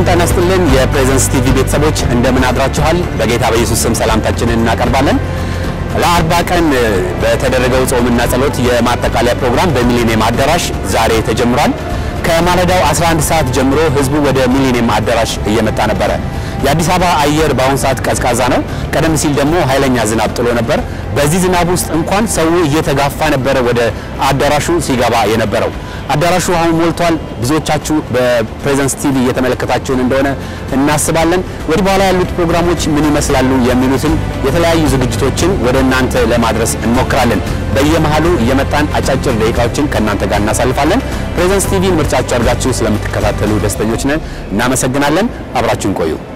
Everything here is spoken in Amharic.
ጤና ይስጥልን የፕሬዘንስ ቲቪ ቤተሰቦች እንደምን አድራችኋል? በጌታ በኢየሱስ ስም ሰላምታችንን እናቀርባለን። ለአርባ ቀን በተደረገው ጾምና ጸሎት የማጠቃለያ ፕሮግራም በሚሊኒየም አዳራሽ ዛሬ ተጀምሯል። ከማለዳው 11 ሰዓት ጀምሮ ህዝቡ ወደ ሚሊኒየም አዳራሽ እየመጣ ነበረ። የአዲስ አበባ አየር በአሁኑ ሰዓት ቀዝቃዛ ነው። ቀደም ሲል ደግሞ ኃይለኛ ዝናብ ጥሎ ነበር። በዚህ ዝናብ ውስጥ እንኳን ሰው እየተጋፋ ነበረ ወደ አዳራሹ ሲገባ የነበረው። አዳራሹ አሁን ሞልቷል። ብዙዎቻችሁ በፕሬዘንስ ቲቪ እየተመለከታችሁን እንደሆነ እናስባለን። ወዲህ በኋላ ያሉት ፕሮግራሞች ምን ይመስላሉ የሚሉትን የተለያዩ ዝግጅቶችን ወደ እናንተ ለማድረስ እንሞክራለን። በየመሃሉ እየመጣን አጫጭር ደቂቃዎችን ከእናንተ ጋር እናሳልፋለን። ፕሬዘንስ ቲቪ ምርጫችሁ አድርጋችሁ ስለምትከታተሉ ደስተኞች ነን። እናመሰግናለን። አብራችሁን ቆዩ።